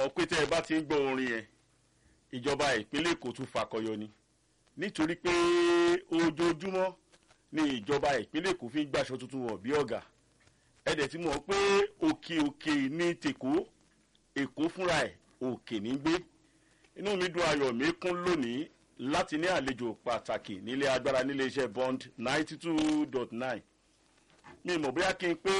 mọ̀ pé tẹ́ ẹ bá ti ń gbọ́ orin yẹn ìjọba ìpínlẹ̀ èkó tún fakọyọ ni nítorí pé ojoojúmọ́ ni ìjọba ìpínlẹ̀ èkó fi ń gbàṣọ tuntun wọ̀ bí ọ̀gá ẹ̀dẹ̀ tí mọ̀ pé òkè òkè ní tèkó èkó fúnra ẹ̀ òkè ní gbé inú mi dùn ayọ̀ mi kún lónìí láti ní àlejò pàtàkì nílé agbára nílé iṣẹ́ bond ninety two dot nine mi mọ̀ bóyá kí n pé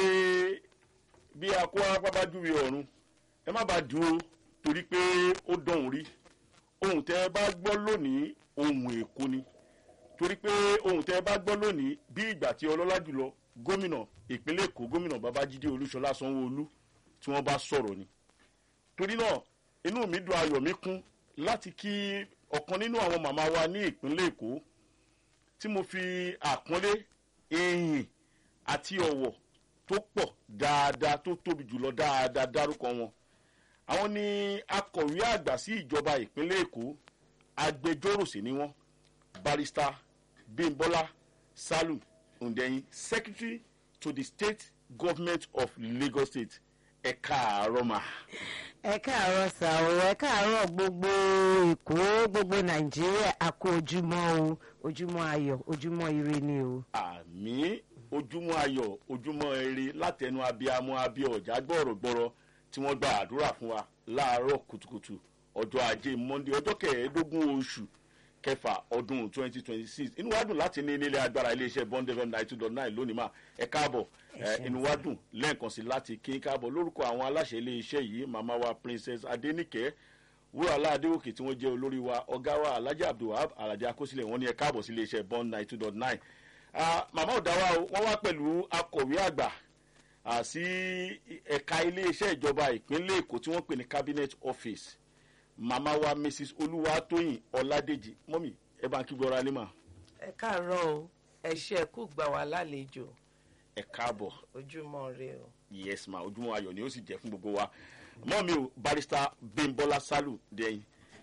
bí akó apá júwe ọ̀run ẹ má bàa dúró torí pé ó dọ̀hún rí ohun tẹ́ ẹ bá gbọ́ lónìí ohun èkó ni torí pé ohun tẹ́ ẹ bá gbọ́ lónìí bí ìgbà tí ọlọ́lá jùlọ gómìnà ìpínlẹ̀ èkó gómìnà babájídé olúṣọlá sanwó-olú tí wọ́n bá sọ̀rọ̀ ni torí náà inú mi dùn ayọ̀ mi kún láti kí ọ̀kan nínú àwọn màmá wa ní ìpínlẹ̀ èkó tí mo fi àpọ́nlé ìyìn àti ọ̀wọ̀ tó pọ̀ dáadáa tó tóbi jùlọ dáadáa dárúkọ wọn àwọn ni akọ̀wé àgbà sí ìjọba ìpínlẹ̀ èkó agbẹjọ́rò sí ni wọ́n barrister bimbola salu ndeyin secretary to the state government of lagos state ẹ̀ka àrọ́mà. ẹ káàárọ̀ sà o ẹ káàárọ̀ gbogbo èkó gbogbo nàìjíríà a kú ojúmọ́ o ojúmọ́ ayọ̀ ojúmọ́ ire ni o. àmì ojúmọ́ ayọ̀ ojúmọ́ eré látẹnu abiyamọ abiyọ ọ̀já gbọ̀rọ̀gbọ̀rọ̀ tí wọ́n gba àdúrà fún wa láàárọ̀ kùtùkùtù ọjọ́ ajé monde ọjọ́ kẹẹ̀ẹ́dógún oṣù kẹfà ọdún twenty twenty six inú wa dùn láti ní nílé agbára iléeṣẹ́ bond fm ninety two dot nine lónìí mà ẹ káàbọ̀ ẹ inú wa dùn lẹ́ẹ̀kan sí láti kí n káàbọ̀ lórúkọ àwọn aláṣẹ iléeṣẹ́ yìí màmá wa princess adenike wúrọ̀lá adéwòkè tí wọ́n jẹ́ olórí wa ọ̀gá wa alhaji abdulwahab alhaji akosílẹ̀ wọ́n ní ẹ káàbọ̀ sí iléeṣẹ́ bond ninety two dot nine màmá ọ̀dáwà o wọ́n wá pẹ̀lú akọ̀wé àgbà sí ẹ̀ka iléeṣẹ́ ìjọba ìpínlẹ̀ èkó tí wọ́n pè ní cabinet office màmá wa mrs olúwatóyìn ọládèjì mọ́mì ẹ bá ń kí gbọ́ra lẹ́mà. ẹ káàárọ̀ o ẹ ṣe ẹ kú gbà wá lálejò ẹ káàbọ̀ ojúmọ́ rẹ o. yes ma ojúmọ́ ayọ̀ ni ó sì jẹ́ fún gbogbo wa mọ́mì o barrister bimbola salu dẹ́yìn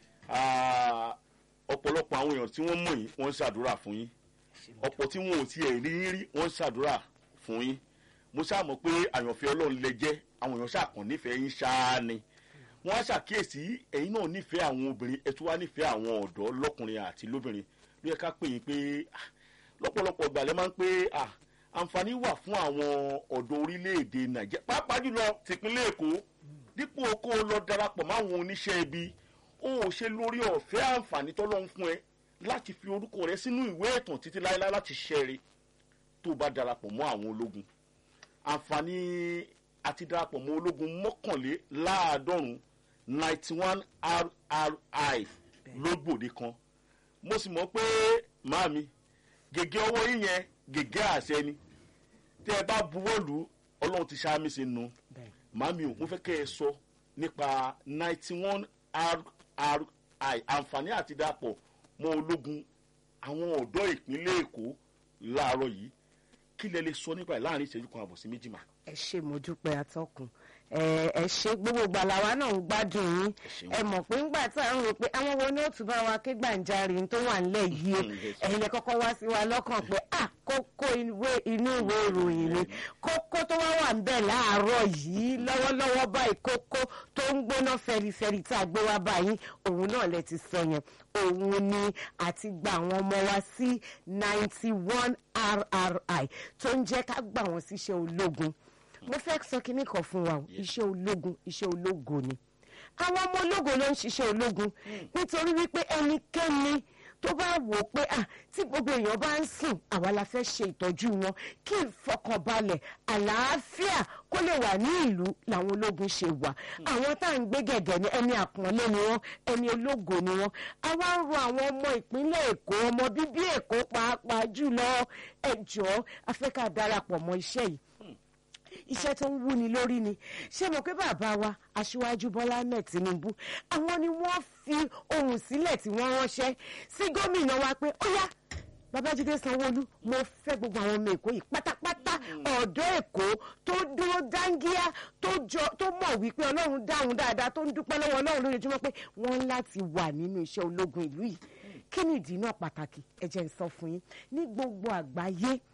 ọ̀pọ̀lọpọ̀ àwọn èèyàn tí wọ́n mọ̀ yín wọ́n ń ṣàdúrà fún yín ọ̀pọ̀ tí wọn ò tiẹ̀ rí yín rí wọ́n ń ṣàdúrà fún yín mo ṣáà mọ̀ pé àyànfẹ́ ọlọ́run lẹ jẹ́ àwọn èèyàn ṣàkàn nífẹ̀ẹ́ yín ṣáá ni wọ́n á ṣàkíyèsí ẹ̀yin náà nífẹ̀ẹ́ àwọn obìnrin ẹ̀ tún wá nífẹ̀ẹ́ àwọn ọ̀dọ́ lọ́kùnrin àti lóbìnrin ló yẹ ká pè yín pé lọ́pọ̀lọpọ̀ ìgbàlẹ̀ máa ń pé àǹfààní wà fún àwọn ọ̀dọ́ orílẹ̀-èdè nàìjíríà pàápàá jùlọ tìpínlẹ̀ èkó dípò kó o lọ darapọ̀ máwọn oníṣẹ́ ibi ó ò ṣe lórí ọ̀fẹ́ àǹfààní tọ́lọ́run fún ẹ láti fi orúkọ rẹ sínú ìwé ẹ̀tàn títí láéláé láti ṣẹ́ẹ̀rẹ́ tó bá darapọ̀ mọ́ àwọn ológun àǹfààní àti darapọ̀ mọ́ ológun mọ́kànléláàádọ́rùn ninety one rri lógbòde kan mo sì mọ̀ pé màámi gègé ọwọ́ yín yẹn gègé àṣẹ ni tẹ́ ẹ bá buwọ́ lù ú ọlọ́run ti ṣáá mi sí nu màámi ò mo fẹ́ kẹ́ ẹ sọ nípa ninety one rri àǹfààní àti darapọ̀ mọ́ ológun àwọn ọ̀dọ́ ìpínlẹ̀ èkó láàárọ̀ yìí kí lẹ lè sọ nípa ẹ̀ láàrin ìṣẹ́jú kan àbọ̀ sí méjì mà. ẹ ṣe mo dúpẹ́ atọ́kùn ẹ ṣe gbogbo gbàlàwà náà ń gbádùn yín ẹ mọ̀ pé ńgbà tá à ń rò pé àwọn wo ni ó tún bá wa ké gbàǹjarì tó wà nílẹ̀ yìí o ẹ̀yin lẹ kọ́kọ́ wá sí wa lọ́kàn pé à kókó inú ìwé ìròyìn ni kókó tó wá wà ńbẹ̀ láàárọ̀ yìí lọ́wọ́lọ́wọ́ báyìí kókó tó ń gbóná fẹrifẹri tá a gbé wá báyìí òun náà lẹ ti sọ yẹn òun ni àti gba àwọn ọmọ wa sí ninety one rri tó ń jẹ́ ká gbà wọ́n síṣẹ́ ológun mo fẹ́ sọ kinní kan fún wa o iṣẹ́ ológun iṣẹ́ ológo ni àwọn ọmọ ológo ló ń ṣiṣẹ́ ológun nítorí wípé ẹnikẹ́ni tó bá wò ó pé ah tí gbogbo èèyàn bá ń sùn àwa la fẹ́ ṣe ìtọ́jú wọn kí ìfọkànbalẹ̀ àlàáfíà kó lè wà ní ìlú làwọn ológun ṣe wà àwọn tá à ń gbé gẹ̀gẹ̀ ní ẹni àpọ́nlé ni wọ́n ẹni ológo ni wọ́n àwa ń ro àwọn ọmọ ìpínlẹ̀ èkó ọmọ bíbí èkó pàápàá jùlọ ẹjọ́ afẹ́ká darapọ̀ mọ́ iṣẹ́ yìí iṣẹ́ tó ń wúni lórí ni ṣé mo pé bàbá wa aṣíwájú bọ́lá ahmed tinubu àwọn ni wọ́n fi ohùn sílẹ̀ tí wọ́n ránṣẹ́ sí gómìnà wa pé ó yá babájídé sanwóolu mo fẹ́ gbogbo àwọn ọmọ èkó yìí pátápátá ọ̀dọ́ èkó tó dúró dáńgíá tó mọ̀ wípé ọlọ́run dáhùn dáadáa tó ń dúpẹ́ lọ́wọ́ ọlọ́run lójoojúmọ́ pé wọ́n láti wà nínú iṣẹ́ ológun ìlú yìí kí ni ìdí náà pàtàkì ẹ jẹ́ n sọ fún yín ní gbogbo àgbáyé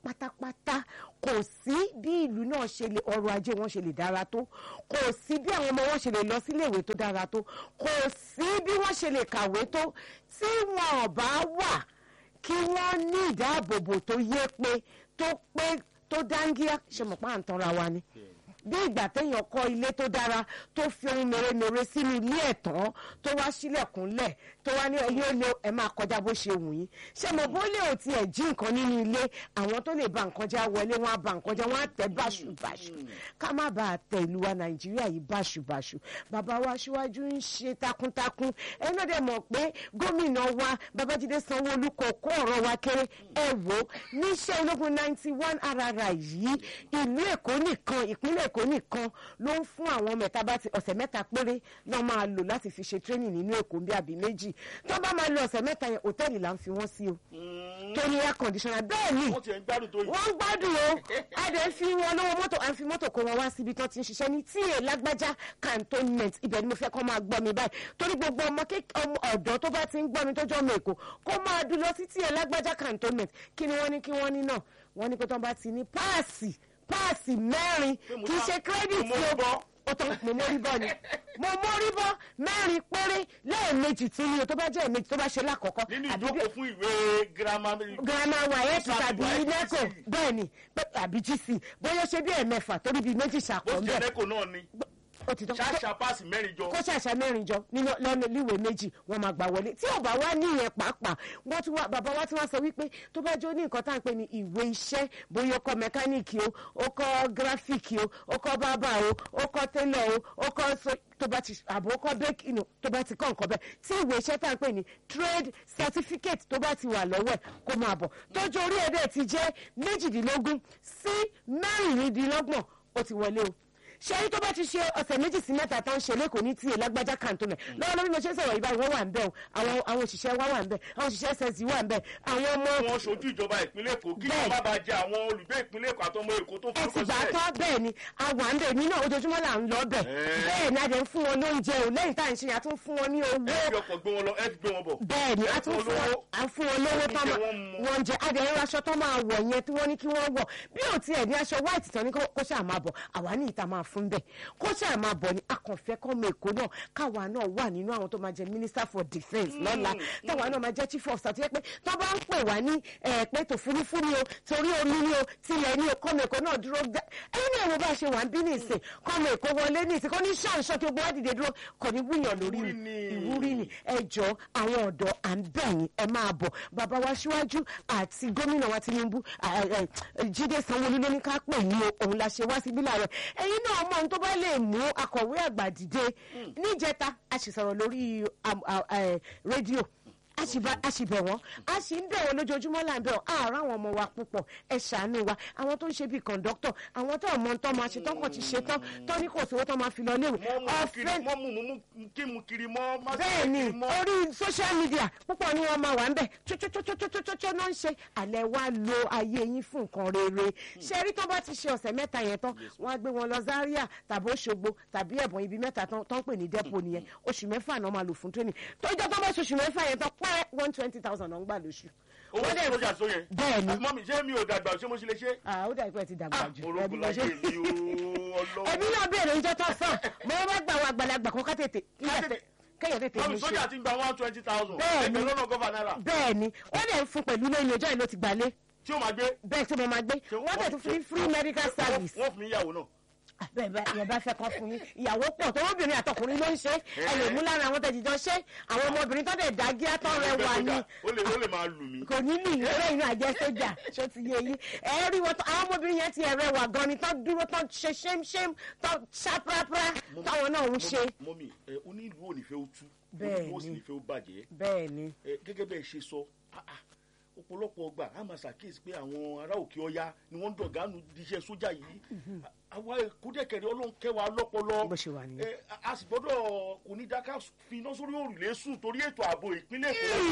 pátápátá kò sí bí ìlú náà ṣe lè ọrọ̀ ajé wọn ṣe lè dára tó kò sí bí àwọn ọmọ wọn ṣe lè lọ síléèwé tó dára tó kò sí bí wọ́n ṣe lè kàwé tó tí wọn ò bá wà kí wọ́n ní ìdáàbòbò tó yé pé tó pé tó dáńgíá ṣe mọ̀ pé à ń tanra wa ni bí ìgbà téèyàn kọ́ ilé tó dára tó fi ohun mèremère sínú ilé ẹ̀ tán tó wá sílẹ̀kùnlẹ̀ tó wá ní ẹyẹ olè ẹ máa kọjá bó ṣe wù yín ṣé mo bó lè ò tiẹ̀ jí nǹkan nínú ilé àwọn tó lè ba nǹkan já wọlé wọn á ba nǹkan já wọn á tẹ̀ báṣubàṣu ká má bàa tẹ ìlú wa nàìjíríà yìí báṣubàṣu bàbá wa aṣíwájú ń ṣe takuntakun ẹ náà dẹ̀ mọ̀ pé gómìnà wa babájídé sanwó-olú kò kó ọ̀rọ̀ wa kéré ẹ wò ó níṣẹ́ ológun ninety one rr yìí ìlú èkó nìkan ìpínlẹ̀ èkó nìkan ló ń fún àwọn mẹ́ta bá ti ọ̀sẹ̀ mẹ́ta péré náà máa lò láti fi ṣe training nínú èkó bí àbí méjì tó bá máa lo ọ̀sẹ̀ mẹ́ta yẹn hòtẹ́ẹ̀lì là ń fi wọ́n sí o tó ní air conditioner bẹ́ẹ̀ ni wọ́n ti ẹ̀ ń gbádùn tó yìí. wọ́n ń gbádùn o a dẹ̀ ń fi wọn lọ́wọ́ mọ́tò à ń fi mọ́tò kó wọn wá síbi tó ti ń ṣiṣẹ́ ní tí lágbájá cantonment ibẹ̀ ni mo fẹ́ kọ́ máa gbọ́ mi báyìí torí gbogbo ọmọ kék- ọmọ ọ̀dọ́ tó bá ti ń gbọ́ mi tó jọ́ ọmọ èkó kó máa dùn lọ sí tí lágbájá cantonment kí ni wọ́n ní kí wọ́n ní náà wọ́n ní pé tó bá ti ní páàsì páàsì mẹ́rin Pé mo kì í sá- ṣe credit mo mórí bọ́. ó tán mo mórí bọ́ ni mo mórí bọ́ mẹ́rin péré lẹ́ẹ̀mejì tí ni o tó bá jẹ́ ẹ̀mejì tó bá ṣe lákọ̀ọ́kọ́ nínú àbí ìjókòó fún ìwé girama girama wayeti Sáà tàbí WAEC. neco bẹ́ẹ̀ ni pé- tàbí gc bóyá ṣe bí ẹ̀mẹ́fà torí bíi méjì bó ṣàpọ̀ ti jẹ́ bẹ́ẹ̀ lẹ́kọ̀ọ́ náà ni ó ti tán ṣáṣà páàsì mẹ́rin jọ. kó ṣàṣà mẹ́rin jọ nínú lọ́nà líwèé méjì wọ́n máa gbà wọlé tí ò bá wá níyẹn pàápàá wọ́n tún wá bàbá wa tí wọ́n sọ wípé tó bá jó ní nǹkan tá à ń pè ní ìwé iṣẹ́ bóyá ó kọ́ mẹkáníìkì o ó kọ́ gíráfíìkì o ó kọ́ bábà o ó kọ́ télọ̀ o ó kọ́ so tó bá ti àbò ó kọ́ bẹ́ẹ̀kì nù tó bá ti kọ́ nǹkan bẹ́ẹ̀ tí ìwé iṣẹ́ tá à ń pè ní trade certificate tó bá ti wà lọ́wọ́ ẹ̀ kó máa bọ̀ tójú orí ẹ̀dẹ̀ ti jẹ́ méjìdínlógún sí mẹ́rìndínlọ́gbọ̀n ó ti wọlé o ṣẹ́yìn tó bá ti ṣe ọ̀sẹ̀ méjì sí mẹ́ta tó ń ṣe lẹ́kọ̀ọ́ ní tíye lágbájá kàǹtó mẹ́ lọ́wọ́ lórí mo ṣe ń sọ̀rọ̀ ìbáyìí wọ́n wà ń bẹ̀ o àwọn àwọn òṣìṣẹ́ wa wà ń bẹ̀ àwọn òṣìṣẹ́ ssc wà ń bẹ̀ àwọn ọmọ wọ́n ṣojú ìjọba ìpínlẹ̀ èkó kí Bẹ́ẹ̀. wọ́n má bàa jẹ àwọn olùgbé ìpínlẹ̀ èkó àtọmọ èkó tó ẹ forúkọ ti gbà sílẹ̀. tán bẹ́ẹ̀ ni àwa ń bẹ̀ mí náà ojoojúmọ́ là ń lọ bẹ̀ Ẹ́ẹ̀. bẹ́ẹ̀ ni a dẹ̀ ń fún wọn lóúnjẹ o lẹ́yìn tá à ń ṣe yà tún fún wọn ní owó ẹ fi ọkọ̀ gbé wọn lọ ẹ fi gbé wọn bọ̀. bẹ́ẹ̀ ni a Ẹ tún fún fún wọn olówó. à ń fún wọn lówó tán Oúnjẹ máa- wọn mu. wọn jẹ adìyẹ aṣọ tó máa wọ̀ yẹn tí wọ́n ní kí wọ́n wọ̀ bí ò tiẹ̀ ní aṣọ white tán ní kó kó ṣáà máa bọ̀ àwa ní ìta máa fún bẹ́ẹ̀ kó ṣáà máa bọ̀ ní akànfẹ́ kọ́mọ èkó náà káwa náà wà nínú àwọn tó máa jẹ minister for defence lọ́la táwa náà máa jẹ́ chief of staff tó yẹ pé tó bá ń pè wá ní ẹ̀ pé tòfurufú ni o torí omi ni o tilẹ̀ ni o kọ́mọ èkó náà dúró gbẹ ẹ̀yin náà wo bá ṣe wà ń bí nìsín kọ́mọ èkó wọlé nìsín kọ́ ní ṣàǹṣọ́ kí gbogbo wa dìde dúró kò ní wúyàn lórí Ìwúrí ni ni. ìwúrí ni ẹ jọ àwọn ọ̀dọ́ à ń bẹ̀ yín ẹ máa bọ̀ bàbá wa síwájú àti gómìnà wa Tinubu à- à- à, Jídé Sanwó-Olú ló ní ká pè yín o òun la ṣe wá síbí láàárọ̀ ẹ̀yin náà mọ ohun tó bá lè mú akọ̀wé àgbà dìde níjẹta a sì sọ̀rọ̀ lórí am- à- à- rédíò a sì bá- a sì bẹ̀ wọ́n a sì ń bẹ̀ wọ́n lójoojúmọ́ là ń bẹ̀ wọ́n àárọ̀ àwọn ọmọ wa púpọ̀ ẹ ṣàánú wa àwọn tó ń ṣe bíi kọ̀ǹdọ́tọ̀ àwọn tó ọmọ tó máa ṣe tán kàn ti ṣe tán tó ní kò sówó tó máa fi lọ léwu mọ́ mú kiri ọ̀fẹ́ mọ́ mú mú mú kí mu kiri mọ́ má sì bẹ́ẹ̀ ni kiri mọ́. orí social media púpọ̀ ni wọ́n máa wà ń bẹ̀ tsotsotsotsotsotso náà ń ṣe àlẹ́ wa lo ayé yín fún nǹkan rere ṣe rí tó bá ti ṣe ọ̀sẹ̀ mẹ́ta yẹn tán wọ́n á gbé wọn lọ Zaria tàbí Òṣogbo tàbí ẹ̀bọ̀n ibi mẹ́ta tán tán pè ní depo nìyẹn oṣù mẹ́fà náà máa lò fún training tó jẹ́ tó bá ṣe oṣù mẹ́fà yẹn tán pẹ́ one twenty thousand náà ń gbà lóṣù. owó Wọ́n dẹ̀- sójà só yẹn. bẹ́ẹ̀ ni mọ́mí ṣé mi ò dàgbà ṣé mo ṣe lè ṣe. Ah, ó dà pé ẹ ti dàgbà ah jù orókùn ẹbí lọ láyé ṣe- mi o ọlọ́wọ́. ẹbí náà béèrè oúnjẹ tó sàn mo bá gbà wọn àgbàlagbà kan ká tètè tètè- kéèyàn tètè mọ́mí mú ṣe. sójà ti ń gba one twenty thousand. Bẹ́ẹ̀ ni. ẹgbẹ̀rún lọ́nà gọ́fà náírà. bẹ́ẹ̀ ni wọ́n dẹ̀ ń fún pẹ̀lú lóyún ọjọ́ yìí ló ti gbalé tí ó máa gbé. bẹ́ẹ̀ tí mo máa gbé Ṣé wọ́n dẹ̀ tún fún free medical service wọ́n fún mi ìyàwó náà. bẹ́ẹ̀ bá yẹn bá fẹ́ kọ́ fún yín ìyàwó pọ̀ tó obìnrin àtọkùnrin ló ń ṣe ẹ lè mú lára àwọn tẹ̀jìjọ́ ṣe àwọn ọmọbìnrin tó dẹ̀ dá gíá tó rẹwà ni ó lè ó lè máa lù mí. kò ní lù yín lẹ́yìn náà jẹ́ sójà ṣó ti yé yín ẹ rí wọn tó àwọn ọmọbìnrin yẹn ti ẹ̀ rẹwà gan ni tó dúró tó ṣe ṣémṣém tó ṣáprápra táwọn náà ń ṣe. mọ́mí ẹ onílù ò ní fẹ́ ó tú. Bẹ́ẹ̀ onílù ó sì ni. ní fẹ́ ó bàjẹ́. bẹ́ẹ̀ ni ẹ gẹ́gẹ́ bẹ́ẹ̀ ṣe sọ ah, ah, ọ̀pọ̀lọpọ̀ ọgbà a máa ṣàkíyèsí pé àwọn ará òkè ọya ni wọ́n ń dọ̀gánu díṣẹ́ sójà yìí àwa kúdẹ̀kẹ̀rẹ̀ ọlọ́run kẹwàá lọ́pọlọ bó ṣe wà nìyẹn. ẹ, a- a sì gbọ́dọ̀ kò ní dáká fi iná sórí òrùlé sùn torí ètò ààbò ìpínlẹ̀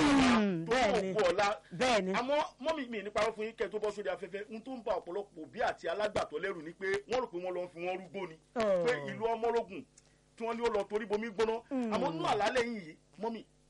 Mm, èkó bẹ́ẹ̀ tó ni. kò ọ̀la bẹ́ẹ̀ ni àmọ́ mọ́mí mi nípa fún yín kẹ́ tó bọ́ sórí afẹ́fẹ́ n tó ń ba ọ̀pọ̀lọpọ̀ òbí àti alágbàtọ́ lẹ́rù ni pé wọ́n rò pé wọ́n lọ ń fi wọ́n rúgbó ni Oh. pé ìlú ọmọlógún tí wọ́n ní ó lọ torí bomi gbóná àmọ́ nínú àlálẹ̀ yìí mọ́mí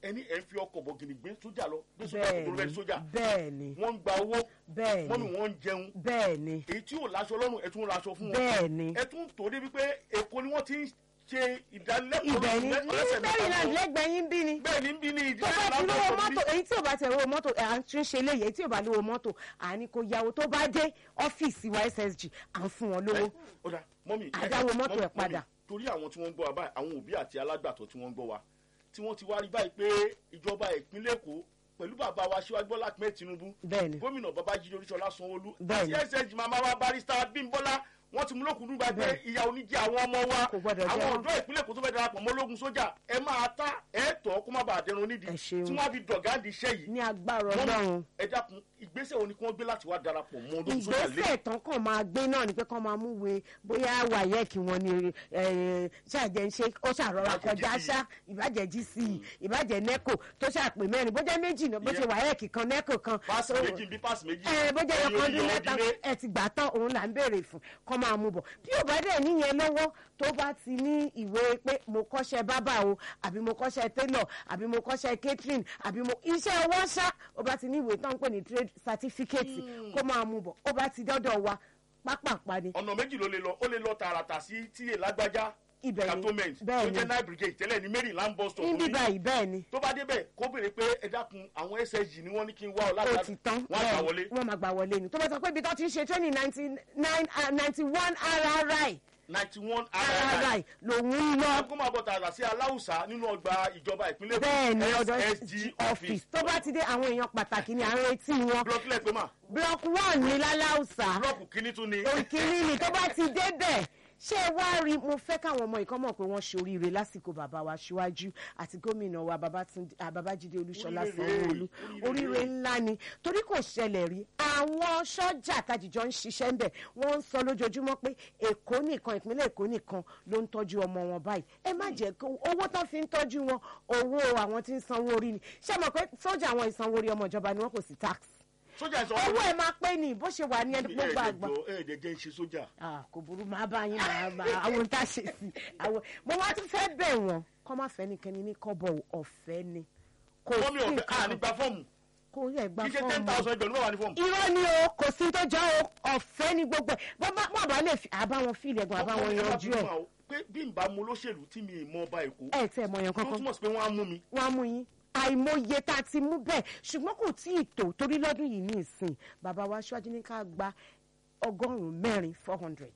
ẹni ẹ̀ ń fi ọkọ̀ bọ̀gìnì gbé sójà lọ gbé sójà kò tó lọ bẹ́ẹ̀ sójà bẹ́ẹ̀ ni wọ́n ń gba owó bẹ́ẹ̀ mọ́mì ni wọ́n ń jẹun bẹ́ẹ̀ ni èyí tí ò láṣọ lọ́rùn ẹ̀ tún ń raṣọ fún wọn bẹ́ẹ̀ ni ẹ̀ tún tó débi pé èkó ni wọ́n ti ń ṣe ìdánilẹ́kọ̀ọ́ ibẹ̀ ni ní ọlọ́sẹ̀ mẹ́ta maryland wọn. lẹ́gbẹ̀ẹ́ yín bí ni bẹ́ẹ̀ ni ń bí ní tó bá ti lówó mọ́tò èyí tí ò bá ti rówó mọ́tò à ń tún ṣe léyìí èyí tí ò bá lówó mọ́tò à ní kó yáwó tó bá dé ọ́fíìsì wa ssg à ń fún wọn lówó ọ̀dà mọ́mì Àdáwó mọ́tò ẹ̀ mọ́mì, padà. torí àwọn tí wọ́n ń gbọ́ wa báyìí àwọn òbí àti alágbàtọ́ tí wọ́n ń gbọ́ wa tí wọ́n ti wá rí báyìí pé ìjọba ìpínlẹ̀ èkó pẹ̀lú bàbá wa síwájú bọ́lá ahmed tinubu bẹ́ẹ̀ ni gómìnà babájídé oríṣọlá sanwóolu Bẹ́ẹ̀ ni. àti ssg màmá wa barista bímbọ́lá wọ́n ti mú lókùnrin báyìí pé Bẹ́ẹ̀. ìyá oníjẹ àwọn ọmọ wa Kò gbọdọ̀ jẹ àwọn wọ́n. ọ̀dọ́ ìpínlẹ̀ èkó tó fẹ́ darapọ̀ mọ́ ológun sójà ẹ máa ta ẹ tọ́ kó má bàa dẹrun nídìí Ẹ ṣeun. tí wọ́n á fi dọ̀gá di iṣẹ́ yìí ní agbára Mọ́mì, ọlọ́run ẹ dákun ìgbésẹ̀ wo ni kí wọ́n gbé láti wá darapọ̀ mọ́ ológun sójà lé ìgbésẹ̀ tán kàn máa gbé náà ni pé kán máa múwe bóyá wáyẹ́ẹ̀kì wọn ni eh, ṣàjẹ́ ń ṣe ó ṣàrọ̀ra Ìbàjẹ́ kọjá GC. ṣá ìbàjẹ́ gc ìbàjẹ́ neco tó ṣàpè mẹ́rin bó jẹ́ méjì náà bó ṣe Ìyẹn. wáyẹ́ẹ̀kì kan neco kan páàsì tó- méjì bí páàsì méjì ẹ bó jẹ́ ẹ̀yin ọkàn ọdún oníyọ̀ mẹ́ta ọdún ẹ ti gbà tán òun là ń béèrè fún kọ́ máa mú bọ̀ bí ò bá dẹ̀ níyẹn lọ́wọ́ tó bá ti ní ìwé pé mo kọ́ṣẹ́ bábà o àbí mo kọ́ṣẹ́ tailor àbí mo kọ́ṣẹ́ catering àbí mo iṣẹ́ ọwọ́ ṣá ó bá ti ní ìwé tán ń pè ní trade certificate kó máa mú bọ̀ ó bá ti dọ́dọ̀ wa pápápá ni ọ̀nà méjì ló lè lọ ó lè lọ tààràtà sí tíye lágbájá ibẹ̀ ni cantonment tó bẹ́ẹ̀ jẹ́ ni nine brigade tẹ́lẹ̀ ní maryland bus stop níbí ní báyìí bẹ́ẹ̀ ni tó bá débẹ̀ kó béèrè pé ẹ dákun àwọn ssg ni wọ́n ní kí n wá ọ ó láti ti tán wọ́n á gbà wọlé wọ́n máa gbà wọlé ni tó bá sọ pé ibi tó ti ń ṣe training ninety nine ninety one rri ninety one rri lòun ń lọ. kó máa bọ̀ tààrà sí aláùsá nínú ọgbà ìjọba ìpínlẹ̀ Èkó, bẹ́ẹ̀ ni ọ̀dọ̀ SSG office tó bá ti dé àwọn èèyàn pàtàkì ni à ń retí wọn blọọkì lẹ́pẹ́ mà block one ní láláùsà blọọkù kínní tún ni òkìní ni tó bá ti débẹ̀ ṣé ẹ wá rí mo fẹ́ káwọn ọmọ ìkan mọ̀ pé wọ́n ṣoríire lásìkò bàbá wa síwájú àti gómìnà wa Babátúndé- ah, babájídé olúṣọlá Oríire, sanwóolu oríire. oríire ńlá ni torí kò ṣẹlẹ̀ rí àwọn sọ́jà tajìjọ ń ṣiṣẹ́ ń bẹ̀ wọ́n ń sọ lójoojúmọ́ pé èkó nìkan ìpínlẹ̀ èkó nìkan ló ń tọ́jú ọmọ wọn báyìí ẹ má jẹ́ kó owó tán fi ń tọ́jú wọn owó àwọn tí ń sanwó orí ni ṣé mọ̀ pé sọ́jà àwọn ìsanwó orí ọmọ ìjọba ni wọ́n kò sí tax sójà ìsọ owó ẹ̀ máa pé ní bó ṣe wà ní ẹni gbogbo àgbà ẹ̀ẹ́dẹ̀jọ ẹ̀ẹ́dẹ̀ jẹ́ ń ṣe sójà ah kò burú máa bá yín máa bá àwọn ohun tá a ṣe sí àwọn mo wá tún fẹ́ bẹ̀ wọ́n kọ́ má fẹ́ nìkan ní kọ́bọ̀ ọ̀fẹ́ ni kò wọ́n mi sí ọ̀fẹ́ à ní nǹkan gba fọ́ọ̀mù kò yẹ gba kí ṣe ten fọ́ọ̀mù thousand ẹgbẹ̀rún mẹ́wàá ní fọ́ọ̀mù. irọ́ ni o kò sí tó jọ o ọ̀fẹ́ ni gbogbo ẹ̀ bọ́ bá wọn bá lè fi àbá wọn fíìlì ẹ̀gbọ́n àbá wọn yanjú ẹ̀ pé bí n bá mu olóṣèlú tí mi ì mọ ọba èkó ẹ̀ tẹ̀ mọ̀ yẹn tó kankan túmọ̀ sí pé wọ́n á mú mi wọ́n á mú yín àìmọye tá a ti mú bẹ́ẹ̀ ṣùgbọ́n kò tí ì tó torí lọ́dún yìí ní ìsìn bàbá wa aṣáájú ní ká gba ọgọ́rùn-ún mẹ́rin four hundred.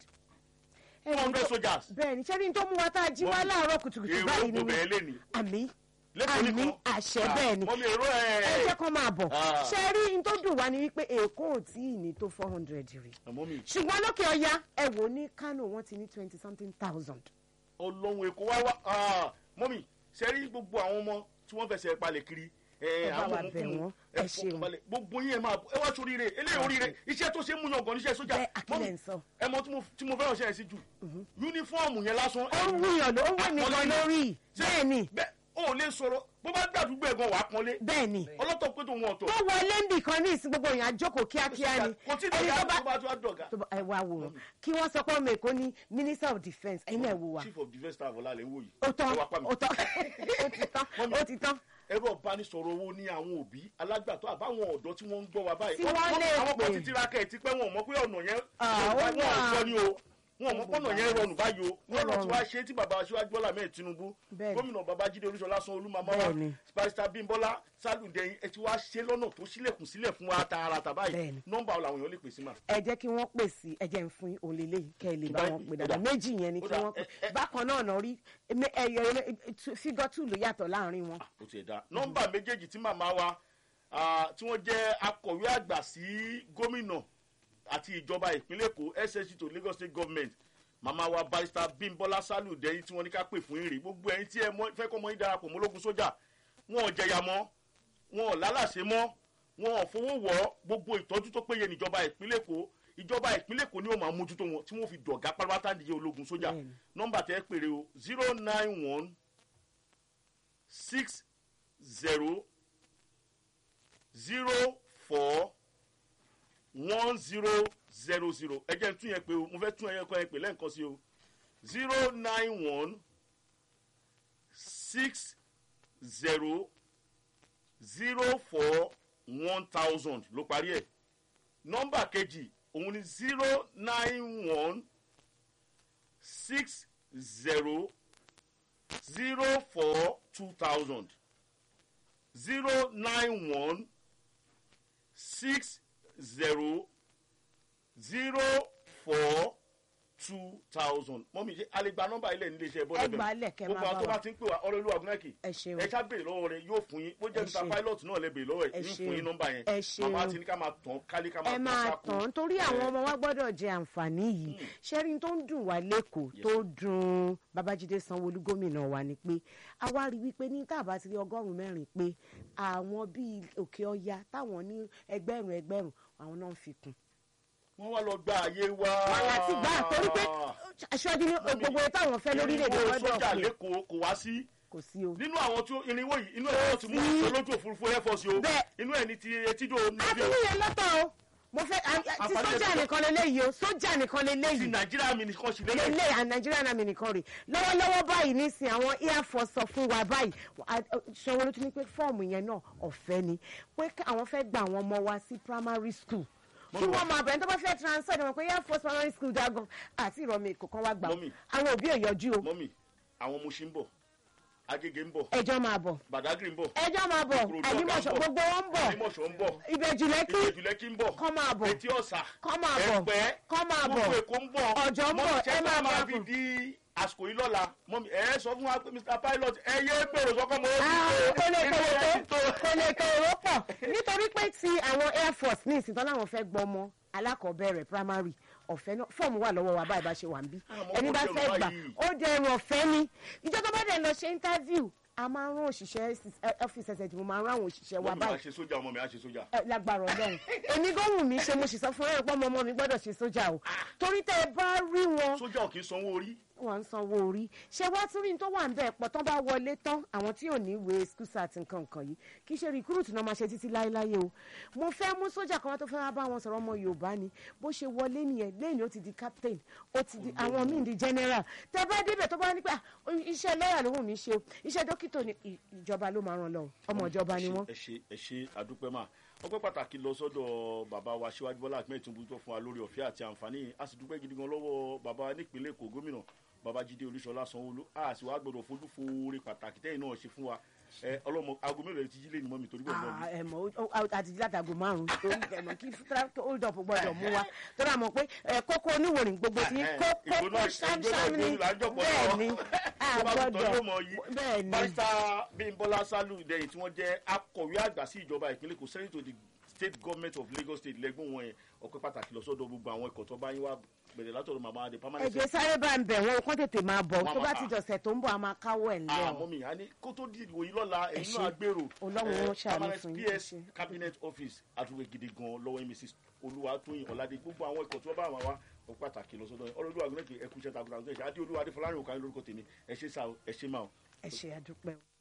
four hundred soldiers bẹ́ẹ̀ ni ṣẹ́ni tó mú wa tá a jí wá láàárọ̀ kùtùkùtù èrò báyìí kò ni bẹ̀ẹ́ lé ní. àmì lẹ́kọ̀ọ́ àmì nìkan àṣẹ bẹ́ẹ̀ ni mọ mi èrò ẹ ẹ̀ jẹ́ kó máa bọ̀ Ah. ṣe rí n tó dùn wá ni wípé èkó ò tí ì ní tó four hundred rí àmọ́ mi ṣùgbọ́n lókè ọya ẹ wò ó ní kánò wọ́n ti ní twenty something thousand. ọlọ́run èkó wá wá mọ́ mi ṣe rí gbogbo àwọn ọmọ tí wọ́n fẹsẹ̀ palẹ̀ kiri Ẹ ẹ bá wa àwọn bẹ̀ ọmọkùnrin wọ́n, ẹ ẹ ṣeun. fọkànbalẹ̀ gbogbo yín ẹ máa bọ̀ ẹ wá sóríire eléyìí oríire iṣẹ́ tó ṣe é mú yàn gan níṣẹ́ sójà bẹ́ẹ̀ àkílẹ̀ ń sọ. ẹ mọ tí mo- tí mo fẹ́ràn ṣe ẹ̀ sí jù yúnífọ́ọ̀mù yẹn lásán ó ń wúyàn ló ń wẹ̀ mí gan lórí Ṣé- bẹ́ẹ̀ ni bẹ́ẹ̀ o ò lè sọ̀rọ̀ bó bá gbàdúgbò ẹ̀ gan wàá pọ́nlé bẹ́ẹ̀ ni ọlọ́tọ̀ pé tòun ọ̀tọ̀ tó wọlé ń bì kan ní ìsìn gbogbo èèyàn àjókòó kíákíá ni kò tí ì ẹni dọ̀gá tó bá tó bá tó bá dọ̀gá tó bá ẹ wá wòrán kí wọ́n sọ pé ọmọ èkó ní minister of defence ẹ̀yin náà wò wá chief of defence staff ọ̀la lè ń wò yìí ó tán ẹ wá pa mi. ó tán ó ti tán ó ti tán ẹ̀rọ ìbánisọ̀rọ̀ owó ní àwọn òbí alágbàtọ́ àbáwọn ọ̀dọ́ tí wọ́n ń gbọ́ wa báyìí Tí wọ́n lè àwọn kan pè. ti tiraka ẹ̀ ti pẹ́ wọn ò mọ̀ pé ọ̀nà yẹn Ah, ó wọn ò wà. sọ ni o wọn ò mọ̀ pé ọ̀nà yẹn rọrùn báyìí o Ó wọn lọ ti rọrùn. wá ṣe tí bàbá aṣíwájú bọ́lá mẹ́rin tinubu Bẹ́ẹ̀ni. gómìnà babájídé olúṣọlá sanwó-olú màmá Bẹ́ẹ̀ni. wa barista bímbọ́lá sálùdẹ̀yìn ẹ ti wá ṣe lọ́nà tó sílẹ̀kùn sílẹ̀ fún wa tààràtà báyìí Bẹ́ẹ̀ni. nọ́mbà ọ̀la àwọn èèyàn lè pè sí mà. ẹ jẹ́ kí wọ́n pè sí ẹ jẹ́ ń fún yín òlélẹ́ yìí kẹ́ ẹ lè bá Ìgbà- wọn pè dáadáa ó dà. méjì yẹn ni Ó kí dà. wọ́n pè Ẹ- ẹ- bákan náà náà rí ẹmẹ- ẹyọ fígọ́ tù ló yàtọ̀ láàrin wọn. ó ti ẹ̀ dá nọ́mbà méjèèjì tí màmá wa ah, tí wọ́n jẹ́ akọ̀wé àgbà sí gómìnà àti ìjọba ìpínlẹ̀ èkó ssc to lagos state government màmá wa barista bímbọ́lá sálù dẹ́yìn tí wọ́n ní ká pè fún ìrè gbogbo ẹ̀yin tí ẹ mọ̀- fẹ́ kọ́ mọ́ yín darapọ̀ mọ́ ológun sójà wọn ò jẹyà mọ́ wọn ò lálàsé mọ́ wọn ò fowó wọ̀ ọ́ gbogbo ìtọ́jú tó péye níjọba ìpínlẹ̀ èkó ìjọba ìpínlẹ̀ èkó ni ó máa mójútó wọn tí wọ́n fi dọ̀gá pátápátá nìyẹn ológun sójà Bẹ́ẹ̀ni. nọ́mbà tẹ́ pèrè o zero nine one six zero zero four one zero zero zero ẹ jẹ́ n tún yẹn pé o mo fẹ́ tún ẹyẹ kan yẹn pé lẹ́ǹkan sí o zero nine one six zero zero four one thousand ló parí ẹ̀ nọ́mbà kejì òun ni zero nine one six zero zero four two thousand zero nine one six zero zero four two thousand mọ́mí ṣe alẹ́gbà nọ́mbà ilẹ̀ nílé iṣẹ́ bọ́lá Ẹ gbà á lẹ̀, kẹ́ máa gbogbo àwọn bá tó wa. bá ti ń pè wá ọlọ́lú agunẹ́kì Ẹ ṣeun. ẹ ṣá béèrè lọ́wọ́ rẹ yóò fún yín bó jẹ́ Ẹ mr ṣeun. pilot náà lẹ béèrè lọ́wọ́ ẹ̀ Ẹ yín ṣeun. fún yín nọ́mbà yẹn Ẹ ṣeun. màmá ti ní ká máa tàn kálí ká máa ẹ tàn máa sáko tàn torí àwọn ọmọ wa gbọ́dọ̀ jẹ àǹfààní yìí ṣẹ́rí tó ń dùn wá lẹ́kọ̀ọ́ tó dùn babájídé sanwóolu gómìnà wa ni pé a wá rí wípé ní tàbá ti rí ọgọ́rùn-ún mẹ́rin pé àwọn bíi òkè ọya táwọn ní ẹgbẹ̀rún ẹgbẹ̀rún àwọn náà ń fi kún. wọ́n wá lọ gba àyè wa. wọ́n láti gbà torí pé aṣáájú ní gbogbo táwọn fẹ́ lórílẹ̀‐èdè irinwó gbọ́dọ̀ sójà pé lẹ́kọ̀ọ́ kò wá sí kò sí o. nínú àwọn tí ó- irinwó yìí inú ẹ̀ wọ́n ti mú sí. olójú òfurufú air force o Bẹ́ẹ̀. inú ẹ̀ ní ti etídò a níbi tún níyẹn lọ́tọ̀ o mo fẹ́ a- a- ti Àǹfààní sójà ẹ̀ nìkan lélẹ́yìí o sójà nìkan ti lélẹ́yìí nàìjíríà mi nìkan sí lélẹ̀ lélẹ̀ à nàìjíríà náà mi nìkan rè lọ́wọ́lọ́wọ́ báyìí nísìnyí àwọn air force sọ fún wa báyìí sanwó-olu tún ní pé fọ́ọ̀mù yẹn náà ọ̀fẹ́ ni pé ká- àwọn fẹ́ gba àwọn ọmọ wa sí primary school kí Mọ́mì wa. wọ́n máa bẹ̀rẹ̀ tó bá fẹ́ transfer ni wọ́n pé air force primary school dagan àti ìrọ̀mì èkó kan wá gbà Mọ́mì. àwọn òbí ò yọjú o mọ́mì àwọn Mùṣín ń bọ̀ agége ń bọ̀ ẹjọ́ máa bọ̀ badagry ń bọ̀ ẹjọ́ máa bọ̀ Ìkòròdú àyímọ̀ṣọ́ ọ̀gá ń bọ̀. gbogbo wọn ń bọ̀ àlímọ̀ṣọ́ ń bọ̀ ìbẹ̀jùlẹ́kì ìjẹ̀jùlẹ́kì ń bọ̀ kọ́ máa bọ̀ etí ọ̀sà kọ́ máa bọ̀ ẹ̀pẹ́ kọ́ máa bọ̀ gbogbo èkó ń bọ̀ Ọ̀jọ́ ń bọ̀, Mọ́mì, ṣé ẹ máa bá bọ̀ máa fi fún. di àsìkò yìí lọ́la mọ́mì ẹ̀ sọ fún wa pé mr pilot ẹ yé pèrò sọ́kọ́ mọ́ Ah, kò lè kéré tó tó kò lè kéré pọ̀ nítorí pé ti àwọn air force ní ìsìn tán láwọn fẹ́ gbọ́mọ alákọ̀ọ́bẹ̀rẹ̀ primary ọ̀fẹ́ náà fọ́ọ̀mù wà lọ́wọ́ wa báyìí bá ṣe wà ń bí Àmọ́ ẹni kò bá dẹrùn fẹ́ gbà báyìí. ó dẹrùn ọ̀fẹ́ ni ìjọ tó bá dẹ̀ lọ ṣe interview a máa ń rán òṣìṣẹ́ ọ́fíìsì ẹ̀sẹ̀ ìdìbò máa ń rán àwọn òṣìṣẹ́ wa mọ́mì máa báyìí ṣe sójà ọmọ mi á ṣe sójà ẹ, lágbára ọlọ́run èmi gan wù mí ṣe mo sì sọ fún ẹ̀rọ pọ́nmọ́ ọmọ mi gbọ́dọ̀ ṣe sójà o torí tẹ́ ẹ bá rí wọn sójà ò kì í sanwó orí wọn ń sanwó orí ṣé wá tún rí ní tó wà ń bẹ́ẹ̀ pọ̀ tán bá wọlé tán àwọn tí ò ní ìwé skúsà àti nǹkan nǹkan yìí kì í ṣe rìkúrùtù náà máa ṣe títí láéláé o mo fẹ́ mú sójà kan wá tó fẹ́ wá bá wọn sọ̀rọ̀ ọmọ yorùbá ni bó ṣe wọlé nìyẹn lẹ́yìn ó ti di captain ó ti di àwọn míì di general tẹ bá débẹ̀ tó bá ní pé "Ah, iṣẹ́ lọ́ọ̀yà ló wù mí ṣe o iṣẹ́ dókítà ni ì- ìjọba ló máa ràn lọ ọmọ ìjọba ni wọ́n. ẹ ṣe ẹ ṣe àdúpẹ́ máa ọpẹ́ pàtàkì lọ sọ́dọ̀ bàbá wa síwájú bọ́lá àpẹ́ ìtúnbù tó fún wa lórí ọ̀fẹ́ àti àǹfààní a sì dúpẹ́ gidi gan lọ́wọ́ bàbá nípínlẹ̀ èkó gómìnà babájídé olúṣọlá sanwóolu a sì wá gbọdọ̀ fojú foore pàtàkì tẹ́yìn náà ṣe fún wa ẹ ọlọ́mọ aago mélòó lè ti jí lé ní mọ́mi torí bọ̀ náà Ah, ẹ mọ̀ ó- ó- àti jí látago márùn-ún tó ń tẹ̀mọ̀ kí traffic hold up gbọ́dọ̀ mú wa tó rà mọ̀ pé ẹ, kókó oníwòrìn gbogbo ti Eh, kó ìgbóná- kókó ṣámṣám ìgbóná ni ìgbóná là ń jọ̀pọ̀ bẹ́ẹ̀ lọ́wọ́. ni tó bá tún tọ́jú ọmọ yìí bẹ́ẹ̀ ni barista bímbọ́lá sálù ìdẹ́yìn tí wọ́n jẹ́ akọ̀wé àgbà sí ìjọba ìpínlẹ̀ èkó sẹ́yìn tó di state government of lagos state lẹ́gbọ̀n wọn yẹn ọpẹ́ pàtàkì lọ sọ́dọ̀ gbogbo àwọn ẹ̀kọ́ tó bá yín wá bẹ̀rẹ̀ látọ̀dọ̀ màmá adé permanent ẹ̀jẹ̀ sáré bá ń bẹ̀ wọ́n kó tètè máa bọ̀ Wọ́n tó bá máa- ti jọ̀sẹ̀ tó ń bọ̀ a máa káwọ́ ẹ̀ ńlẹ̀ àmọ́ mi àní kó tó di ìwòyí lọ́la ẹ̀yin ṣé. náà gbèrò Ọlọ́run eh, ó ṣàánú permanent fún yín, ẹ ps ṣé. cabinet office àtúwé gidi gan lọ́wọ́ mrs olúwatóyìn ọ̀làdé gbogbo àwọn ẹ̀kọ́ tí wọ́n bá àwọn wa ọ pàtàkì lọ sọ́dọ̀ ọlọ́dún àgùnlẹ̀kẹ̀ ẹ̀kú iṣẹ́ takuntakun ẹ̀ṣẹ̀ adé olúwa adé fọlárin òkàlẹ́ lórúkọ tèmi ẹ ṣé sá o ẹ ṣé máa o. ẹ ṣe àdúpẹ́ o.